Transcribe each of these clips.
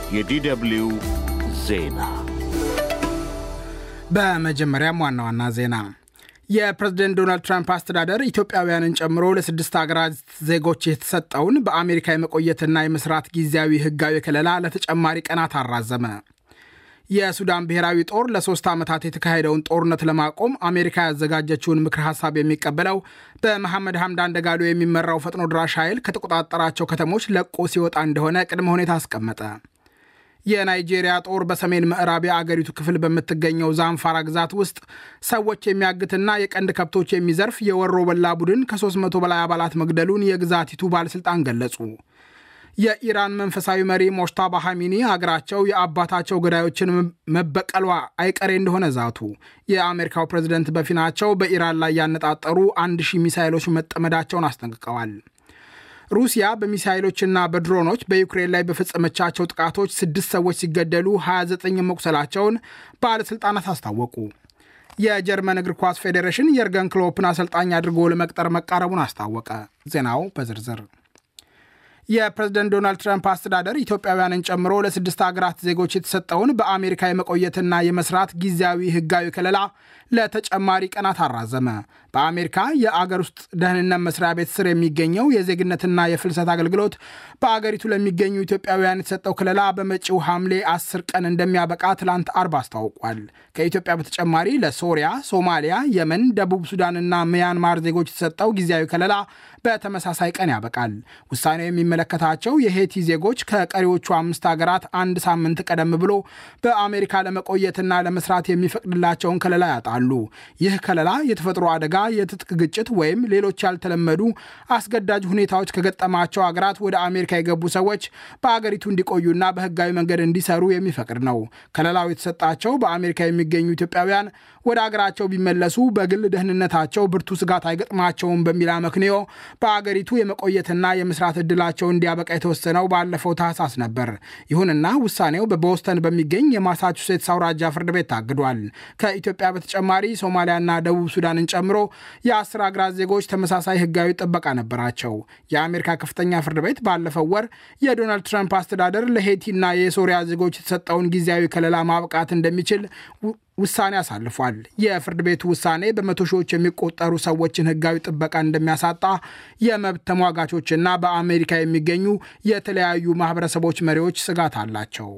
የዲደብልዩ ዜና በመጀመሪያም ዋና ዋና ዜና የፕሬዝደንት ዶናልድ ትራምፕ አስተዳደር ኢትዮጵያውያንን ጨምሮ ለስድስት ሀገራት ዜጎች የተሰጠውን በአሜሪካ የመቆየትና የመስራት ጊዜያዊ ህጋዊ ከለላ ለተጨማሪ ቀናት አራዘመ። የሱዳን ብሔራዊ ጦር ለሶስት ዓመታት የተካሄደውን ጦርነት ለማቆም አሜሪካ ያዘጋጀችውን ምክር ሀሳብ የሚቀበለው በመሐመድ ሐምዳን ደጋሎ የሚመራው ፈጥኖ ድራሽ ኃይል ከተቆጣጠራቸው ከተሞች ለቆ ሲወጣ እንደሆነ ቅድመ ሁኔታ አስቀመጠ። የናይጄሪያ ጦር በሰሜን ምዕራብ የአገሪቱ ክፍል በምትገኘው ዛንፋራ ግዛት ውስጥ ሰዎች የሚያግትና የቀንድ ከብቶች የሚዘርፍ የወሮ በላ ቡድን ከ300 በላይ አባላት መግደሉን የግዛቲቱ ባለሥልጣን ገለጹ። የኢራን መንፈሳዊ መሪ ሞሽታባ ሐሚኒ አገራቸው የአባታቸው ገዳዮችን መበቀሏ አይቀሬ እንደሆነ ዛቱ። የአሜሪካው ፕሬዝደንት በፊናቸው በኢራን ላይ ያነጣጠሩ አንድ ሺህ ሚሳይሎች መጠመዳቸውን አስጠንቅቀዋል። ሩሲያ በሚሳይሎችና በድሮኖች በዩክሬን ላይ በፈጸመቻቸው ጥቃቶች ስድስት ሰዎች ሲገደሉ 29 መቁሰላቸውን ባለሥልጣናት አስታወቁ። የጀርመን እግር ኳስ ፌዴሬሽን የርገን ክሎፕን አሰልጣኝ አድርጎ ለመቅጠር መቃረቡን አስታወቀ። ዜናው በዝርዝር የፕሬዝደንት ዶናልድ ትራምፕ አስተዳደር ኢትዮጵያውያንን ጨምሮ ለስድስት ሀገራት ዜጎች የተሰጠውን በአሜሪካ የመቆየትና የመስራት ጊዜያዊ ሕጋዊ ከለላ ለተጨማሪ ቀናት አራዘመ። በአሜሪካ የአገር ውስጥ ደህንነት መስሪያ ቤት ስር የሚገኘው የዜግነትና የፍልሰት አገልግሎት በአገሪቱ ለሚገኙ ኢትዮጵያውያን የተሰጠው ከለላ በመጪው ሐምሌ 10 ቀን እንደሚያበቃ ትላንት አርብ አስታውቋል። ከኢትዮጵያ በተጨማሪ ለሶሪያ፣ ሶማሊያ፣ የመን፣ ደቡብ ሱዳንና ሚያንማር ዜጎች የተሰጠው ጊዜያዊ ከለላ በተመሳሳይ ቀን ያበቃል። ውሳኔው የሚመለከታቸው የሄቲ ዜጎች ከቀሪዎቹ አምስት ሀገራት አንድ ሳምንት ቀደም ብሎ በአሜሪካ ለመቆየትና ለመስራት የሚፈቅድላቸውን ከለላ ያጣሉ። ይህ ከለላ የተፈጥሮ አደጋ፣ የትጥቅ ግጭት ወይም ሌሎች ያልተለመዱ አስገዳጅ ሁኔታዎች ከገጠማቸው ሀገራት ወደ አሜሪካ የገቡ ሰዎች በአገሪቱ እንዲቆዩና በሕጋዊ መንገድ እንዲሰሩ የሚፈቅድ ነው። ከለላው የተሰጣቸው በአሜሪካ የሚገኙ ኢትዮጵያውያን ወደ አገራቸው ቢመለሱ በግል ደህንነታቸው ብርቱ ስጋት አይገጥማቸውም በሚል አመክንዮ በአገሪቱ የመቆየትና የመስራት ዕድላቸው እንዲያበቃ የተወሰነው ባለፈው ታህሳስ ነበር። ይሁንና ውሳኔው በቦስተን በሚገኝ የማሳቹሴትስ አውራጃ ፍርድ ቤት ታግዷል። ከኢትዮጵያ በተጨማሪ ሶማሊያና ደቡብ ሱዳንን ጨምሮ የአስር አገራት ዜጎች ተመሳሳይ ሕጋዊ ጥበቃ ነበራቸው። የአሜሪካ ከፍተኛ ፍርድ ቤት ባለፈው ወር የዶናልድ ትራምፕ አስተዳደር ለሄቲና የሶሪያ ዜጎች የተሰጠውን ጊዜያዊ ከለላ ማብቃት እንደሚችል ውሳኔ አሳልፏል። የፍርድ ቤቱ ውሳኔ በመቶ ሺዎች የሚቆጠሩ ሰዎችን ሕጋዊ ጥበቃ እንደሚያሳጣ የመብት ተሟጋቾችና በአሜሪካ የሚገኙ የተለያዩ ማህበረሰቦች መሪዎች ስጋት አላቸው።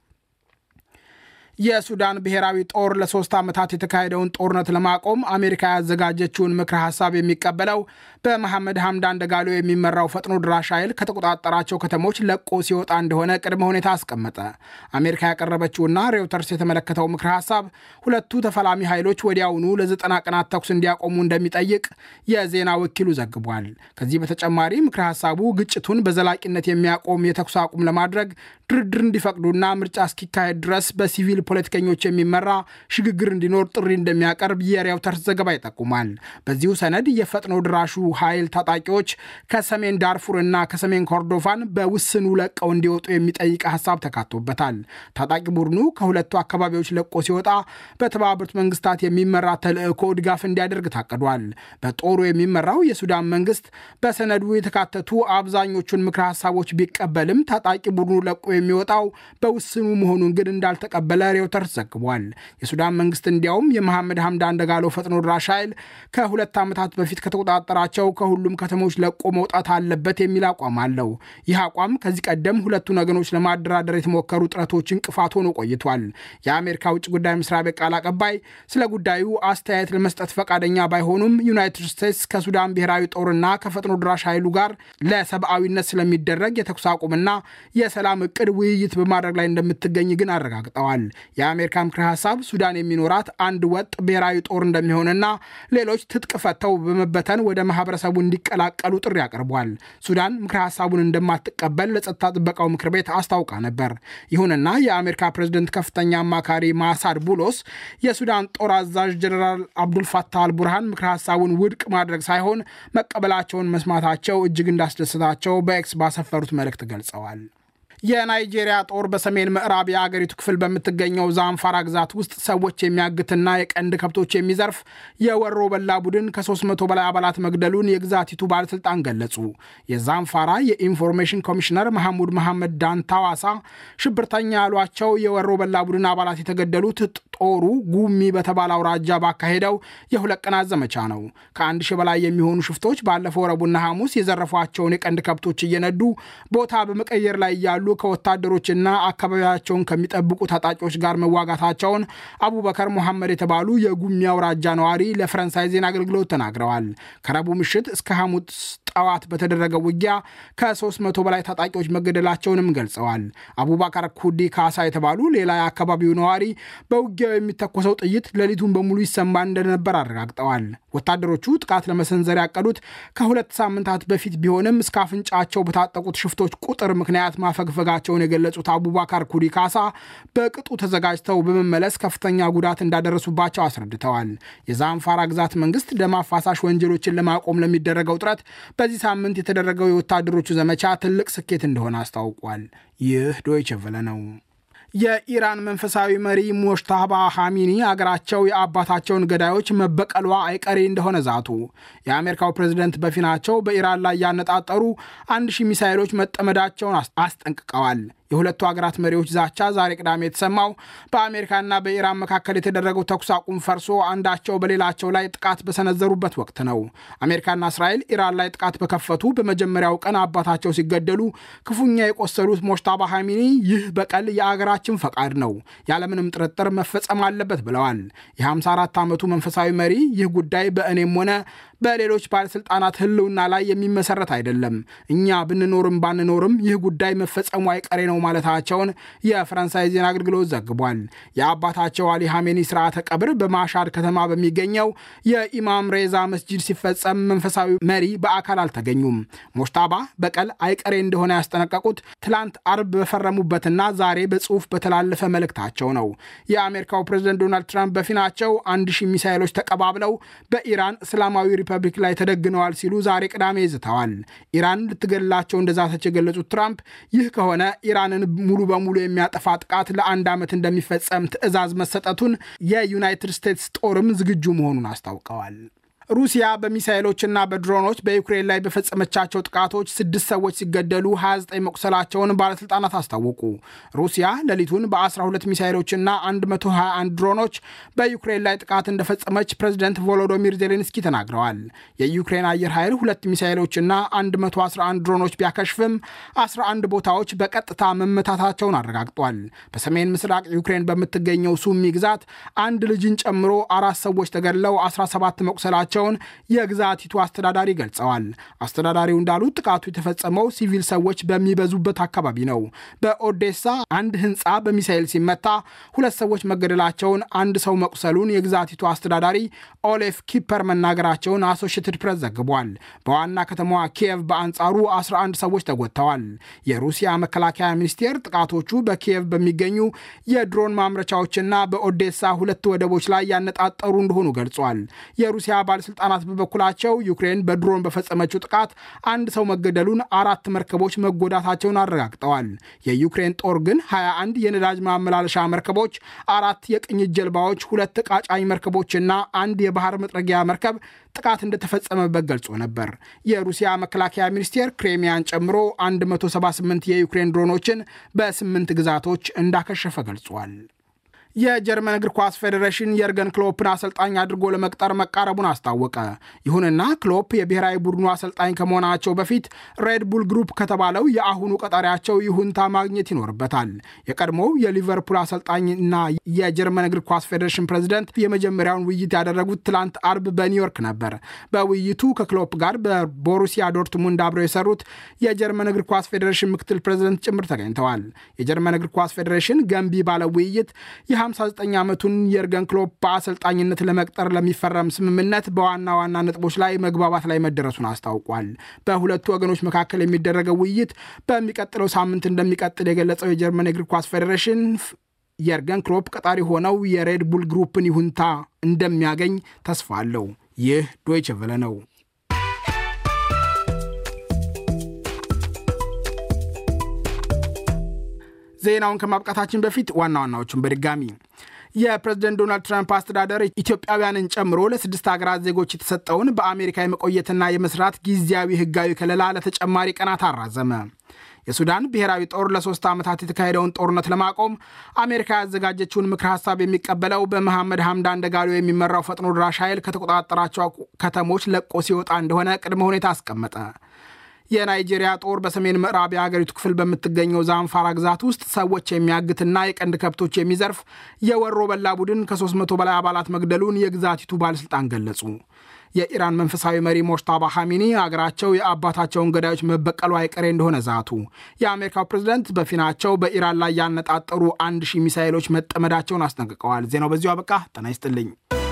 የሱዳን ብሔራዊ ጦር ለሶስት ዓመታት የተካሄደውን ጦርነት ለማቆም አሜሪካ ያዘጋጀችውን ምክረ ሀሳብ የሚቀበለው በመሐመድ ሐምዳን ደጋሎ የሚመራው ፈጥኖ ድራሽ ኃይል ከተቆጣጠራቸው ከተሞች ለቆ ሲወጣ እንደሆነ ቅድመ ሁኔታ አስቀመጠ። አሜሪካ ያቀረበችውና ሬውተርስ የተመለከተው ምክረ ሀሳብ ሁለቱ ተፋላሚ ኃይሎች ወዲያውኑ ለዘጠና ቀናት ተኩስ እንዲያቆሙ እንደሚጠይቅ የዜና ወኪሉ ዘግቧል። ከዚህ በተጨማሪ ምክረ ሀሳቡ ግጭቱን በዘላቂነት የሚያቆም የተኩስ አቁም ለማድረግ ድርድር እንዲፈቅዱና ምርጫ እስኪካሄድ ድረስ በሲቪል ፖለቲከኞች የሚመራ ሽግግር እንዲኖር ጥሪ እንደሚያቀርብ የሬውተርስ ዘገባ ይጠቁማል። በዚሁ ሰነድ የፈጥኖ ድራሹ ኃይል ታጣቂዎች ከሰሜን ዳርፉር እና ከሰሜን ኮርዶፋን በውስኑ ለቀው እንዲወጡ የሚጠይቅ ሀሳብ ተካቶበታል። ታጣቂ ቡድኑ ከሁለቱ አካባቢዎች ለቆ ሲወጣ በተባበሩት መንግስታት የሚመራ ተልዕኮ ድጋፍ እንዲያደርግ ታቅዷል። በጦሩ የሚመራው የሱዳን መንግስት በሰነዱ የተካተቱ አብዛኞቹን ምክረ ሀሳቦች ቢቀበልም ታጣቂ ቡድኑ ለቆ የሚወጣው በውስኑ መሆኑን ግን እንዳልተቀበለ ሬውተርስ ዘግቧል። የሱዳን መንግስት እንዲያውም የመሐመድ ሐምዳን ደጋሎ ፈጥኖ ድራሽ ኃይል ከሁለት ዓመታት በፊት ከተቆጣጠራቸው ከሁሉም ከተሞች ለቆ መውጣት አለበት የሚል አቋም አለው። ይህ አቋም ከዚህ ቀደም ሁለቱን ወገኖች ለማደራደር የተሞከሩ ጥረቶች እንቅፋት ሆኖ ቆይቷል። የአሜሪካ ውጭ ጉዳይ መስሪያ ቤት ቃል አቀባይ ስለ ጉዳዩ አስተያየት ለመስጠት ፈቃደኛ ባይሆኑም ዩናይትድ ስቴትስ ከሱዳን ብሔራዊ ጦርና ከፈጥኖ ድራሽ ኃይሉ ጋር ለሰብአዊነት ስለሚደረግ የተኩስ አቁምና የሰላም እቅድ ውይይት በማድረግ ላይ እንደምትገኝ ግን አረጋግጠዋል። የአሜሪካ ምክረ ሀሳብ ሱዳን የሚኖራት አንድ ወጥ ብሔራዊ ጦር እንደሚሆንና ሌሎች ትጥቅ ፈተው በመበተን ወደ ማህበረሰቡ እንዲቀላቀሉ ጥሪ አቅርቧል። ሱዳን ምክረ ሀሳቡን እንደማትቀበል ለጸጥታ ጥበቃው ምክር ቤት አስታውቃ ነበር። ይሁንና የአሜሪካ ፕሬዝደንት ከፍተኛ አማካሪ ማሳድ ቡሎስ የሱዳን ጦር አዛዥ ጀኔራል አብዱልፋታህ አልቡርሃን ምክረ ሀሳቡን ውድቅ ማድረግ ሳይሆን መቀበላቸውን መስማታቸው እጅግ እንዳስደሰታቸው በኤክስ ባሰፈሩት መልእክት ገልጸዋል። የናይጄሪያ ጦር በሰሜን ምዕራብ የአገሪቱ ክፍል በምትገኘው ዛንፋራ ግዛት ውስጥ ሰዎች የሚያግትና የቀንድ ከብቶች የሚዘርፍ የወሮ በላ ቡድን ከ300 በላይ አባላት መግደሉን የግዛቲቱ ባለሥልጣን ገለጹ። የዛንፋራ የኢንፎርሜሽን ኮሚሽነር መሐሙድ መሐመድ ዳንታዋሳ ሽብርተኛ ያሏቸው የወሮ በላ ቡድን አባላት የተገደሉት ጦሩ ጉሚ በተባለ አውራጃ ባካሄደው የሁለት ቀናት ዘመቻ ነው። ከአንድ ሺህ በላይ የሚሆኑ ሽፍቶች ባለፈው ረቡዕና ሐሙስ የዘረፏቸውን የቀንድ ከብቶች እየነዱ ቦታ በመቀየር ላይ እያሉ ከወታደሮችና አካባቢያቸውን ከሚጠብቁ ታጣቂዎች ጋር መዋጋታቸውን አቡበከር ሙሐመድ የተባሉ የጉሚ አውራጃ ነዋሪ ለፈረንሳይ ዜና አገልግሎት ተናግረዋል። ከረቡዕ ምሽት እስከ ሐሙስ ጠዋት በተደረገው ውጊያ ከ300 በላይ ታጣቂዎች መገደላቸውንም ገልጸዋል። አቡባከር ኩዲ ካሳ የተባሉ ሌላ የአካባቢው ነዋሪ በውጊያው የሚተኮሰው ጥይት ሌሊቱን በሙሉ ይሰማ እንደነበር አረጋግጠዋል። ወታደሮቹ ጥቃት ለመሰንዘር ያቀዱት ከሁለት ሳምንታት በፊት ቢሆንም እስከ አፍንጫቸው በታጠቁት ሽፍቶች ቁጥር ምክንያት ማፈግፈጋቸውን የገለጹት አቡባካር ኩዲ ካሳ በቅጡ ተዘጋጅተው በመመለስ ከፍተኛ ጉዳት እንዳደረሱባቸው አስረድተዋል። የዛንፋራ ግዛት መንግስት ደም አፋሳሽ ወንጀሎችን ለማቆም ለሚደረገው ጥረት በዚህ ሳምንት የተደረገው የወታደሮቹ ዘመቻ ትልቅ ስኬት እንደሆነ አስታውቋል። ይህ ዶይቸ ቨለ ነው። የኢራን መንፈሳዊ መሪ ሞሽታባ ሐሚኒ አገራቸው የአባታቸውን ገዳዮች መበቀሏ አይቀሬ እንደሆነ ዛቱ። የአሜሪካው ፕሬዝደንት በፊናቸው በኢራን ላይ ያነጣጠሩ አንድ ሺህ ሚሳይሎች መጠመዳቸውን አስጠንቅቀዋል። የሁለቱ ሀገራት መሪዎች ዛቻ ዛሬ ቅዳሜ የተሰማው በአሜሪካና በኢራን መካከል የተደረገው ተኩስ አቁም ፈርሶ አንዳቸው በሌላቸው ላይ ጥቃት በሰነዘሩበት ወቅት ነው። አሜሪካና እስራኤል ኢራን ላይ ጥቃት በከፈቱ በመጀመሪያው ቀን አባታቸው ሲገደሉ ክፉኛ የቆሰሉት ሞሽታባ ሐሚኒ ይህ በቀል የአገራችን ፈቃድ ነው፣ ያለምንም ጥርጥር መፈጸም አለበት ብለዋል። የ54 ዓመቱ መንፈሳዊ መሪ ይህ ጉዳይ በእኔም ሆነ በሌሎች ባለሥልጣናት ሕልውና ላይ የሚመሰረት አይደለም፣ እኛ ብንኖርም ባንኖርም ይህ ጉዳይ መፈጸሙ አይቀሬ ነው ማለታቸውን የፈረንሳይ ዜና አገልግሎት ዘግቧል። የአባታቸው አሊ ሐሜኒ ስርዓተ ቀብር በማሻድ ከተማ በሚገኘው የኢማም ሬዛ መስጂድ ሲፈጸም መንፈሳዊ መሪ በአካል አልተገኙም። ሞሽታባ በቀል አይቀሬ እንደሆነ ያስጠነቀቁት ትላንት አርብ በፈረሙበትና ዛሬ በጽሑፍ በተላለፈ መልእክታቸው ነው። የአሜሪካው ፕሬዝደንት ዶናልድ ትራምፕ በፊናቸው አንድ ሺህ ሚሳይሎች ተቀባብለው በኢራን እስላማዊ ሪፐብሊክ ላይ ተደግነዋል ሲሉ ዛሬ ቅዳሜ ይዝተዋል። ኢራን ልትገድላቸው እንደዛተች የገለጹት ትራምፕ ይህ ከሆነ ኢራንን ሙሉ በሙሉ የሚያጠፋ ጥቃት ለአንድ ዓመት እንደሚፈጸም ትዕዛዝ መሰጠቱን የዩናይትድ ስቴትስ ጦርም ዝግጁ መሆኑን አስታውቀዋል። ሩሲያ በሚሳይሎችና በድሮኖች በዩክሬን ላይ በፈጸመቻቸው ጥቃቶች ስድስት ሰዎች ሲገደሉ 29 መቁሰላቸውን ባለሥልጣናት አስታወቁ። ሩሲያ ሌሊቱን በ12 ሚሳይሎችና 121 ድሮኖች በዩክሬን ላይ ጥቃት እንደፈጸመች ፕሬዚደንት ቮሎዶሚር ዜሌንስኪ ተናግረዋል። የዩክሬን አየር ኃይል ሁለት ሚሳይሎችና 111 ድሮኖች ቢያከሽፍም 11 ቦታዎች በቀጥታ መመታታቸውን አረጋግጧል። በሰሜን ምስራቅ ዩክሬን በምትገኘው ሱሚ ግዛት አንድ ልጅን ጨምሮ አራት ሰዎች ተገድለው 17 መቁሰላቸው መሆናቸውን የግዛቲቱ አስተዳዳሪ ገልጸዋል። አስተዳዳሪው እንዳሉት ጥቃቱ የተፈጸመው ሲቪል ሰዎች በሚበዙበት አካባቢ ነው። በኦዴሳ አንድ ሕንፃ በሚሳኤል ሲመታ ሁለት ሰዎች መገደላቸውን፣ አንድ ሰው መቁሰሉን የግዛቲቱ አስተዳዳሪ ኦሌፍ ኪፐር መናገራቸውን አሶሽትድ ፕሬስ ዘግቧል። በዋና ከተማዋ ኪየቭ በአንጻሩ 11 ሰዎች ተጎድተዋል። የሩሲያ መከላከያ ሚኒስቴር ጥቃቶቹ በኪየቭ በሚገኙ የድሮን ማምረቻዎችና በኦዴሳ ሁለት ወደቦች ላይ ያነጣጠሩ እንደሆኑ ገልጿል። የሩሲያ ባለስልጣናት በበኩላቸው ዩክሬን በድሮን በፈጸመችው ጥቃት አንድ ሰው መገደሉን፣ አራት መርከቦች መጎዳታቸውን አረጋግጠዋል። የዩክሬን ጦር ግን 21 የነዳጅ ማመላለሻ መርከቦች፣ አራት የቅኝት ጀልባዎች፣ ሁለት ቃጫኝ መርከቦችና አንድ የባህር መጥረጊያ መርከብ ጥቃት እንደተፈጸመበት ገልጾ ነበር። የሩሲያ መከላከያ ሚኒስቴር ክሬሚያን ጨምሮ 178 የዩክሬን ድሮኖችን በስምንት ግዛቶች እንዳከሸፈ ገልጿል። የጀርመን እግር ኳስ ፌዴሬሽን የርገን ክሎፕን አሰልጣኝ አድርጎ ለመቅጠር መቃረቡን አስታወቀ። ይሁንና ክሎፕ የብሔራዊ ቡድኑ አሰልጣኝ ከመሆናቸው በፊት ሬድ ቡል ግሩፕ ከተባለው የአሁኑ ቀጣሪያቸው ይሁንታ ማግኘት ይኖርበታል። የቀድሞው የሊቨርፑል አሰልጣኝና የጀርመን እግር ኳስ ፌዴሬሽን ፕሬዚደንት የመጀመሪያውን ውይይት ያደረጉት ትላንት አርብ በኒውዮርክ ነበር። በውይይቱ ከክሎፕ ጋር በቦሩሲያ ዶርትሙንድ አብረው የሰሩት የጀርመን እግር ኳስ ፌዴሬሽን ምክትል ፕሬዚደንት ጭምር ተገኝተዋል። የጀርመን እግር ኳስ ፌዴሬሽን ገንቢ ባለ ውይይት የ59 ዓመቱን የርገን ክሎፕ በአሰልጣኝነት ለመቅጠር ለሚፈረም ስምምነት በዋና ዋና ነጥቦች ላይ መግባባት ላይ መደረሱን አስታውቋል። በሁለቱ ወገኖች መካከል የሚደረገው ውይይት በሚቀጥለው ሳምንት እንደሚቀጥል የገለጸው የጀርመን የእግር ኳስ ፌዴሬሽን የርገን ክሎፕ ቀጣሪ ሆነው የሬድ ቡል ግሩፕን ይሁንታ እንደሚያገኝ ተስፋ አለው። ይህ ዶይቸ ቨለ ነው። ዜናውን ከማብቃታችን በፊት ዋና ዋናዎቹን በድጋሚ የፕሬዝደንት ዶናልድ ትራምፕ አስተዳደር ኢትዮጵያውያንን ጨምሮ ለስድስት ሀገራት ዜጎች የተሰጠውን በአሜሪካ የመቆየትና የመስራት ጊዜያዊ ህጋዊ ከለላ ለተጨማሪ ቀናት አራዘመ። የሱዳን ብሔራዊ ጦር ለሶስት ዓመታት የተካሄደውን ጦርነት ለማቆም አሜሪካ ያዘጋጀችውን ምክር ሀሳብ የሚቀበለው በመሐመድ ሐምዳን ደጋሎ የሚመራው ፈጥኖ ድራሽ ኃይል ከተቆጣጠራቸው ከተሞች ለቆ ሲወጣ እንደሆነ ቅድመ ሁኔታ አስቀመጠ። የናይጄሪያ ጦር በሰሜን ምዕራብ የሀገሪቱ ክፍል በምትገኘው ዛንፋራ ግዛት ውስጥ ሰዎች የሚያግትና የቀንድ ከብቶች የሚዘርፍ የወሮ በላ ቡድን ከ300 በላይ አባላት መግደሉን የግዛቲቱ ባለሥልጣን ገለጹ። የኢራን መንፈሳዊ መሪ ሞጅታባ ሐሚኒ አገራቸው የአባታቸውን ገዳዮች መበቀሉ አይቀሬ እንደሆነ ዛቱ። የአሜሪካው ፕሬዝደንት በፊናቸው በኢራን ላይ ያነጣጠሩ አንድ ሺህ ሚሳይሎች መጠመዳቸውን አስጠንቅቀዋል። ዜናው በዚሁ አበቃ። ጤና ይስጥልኝ።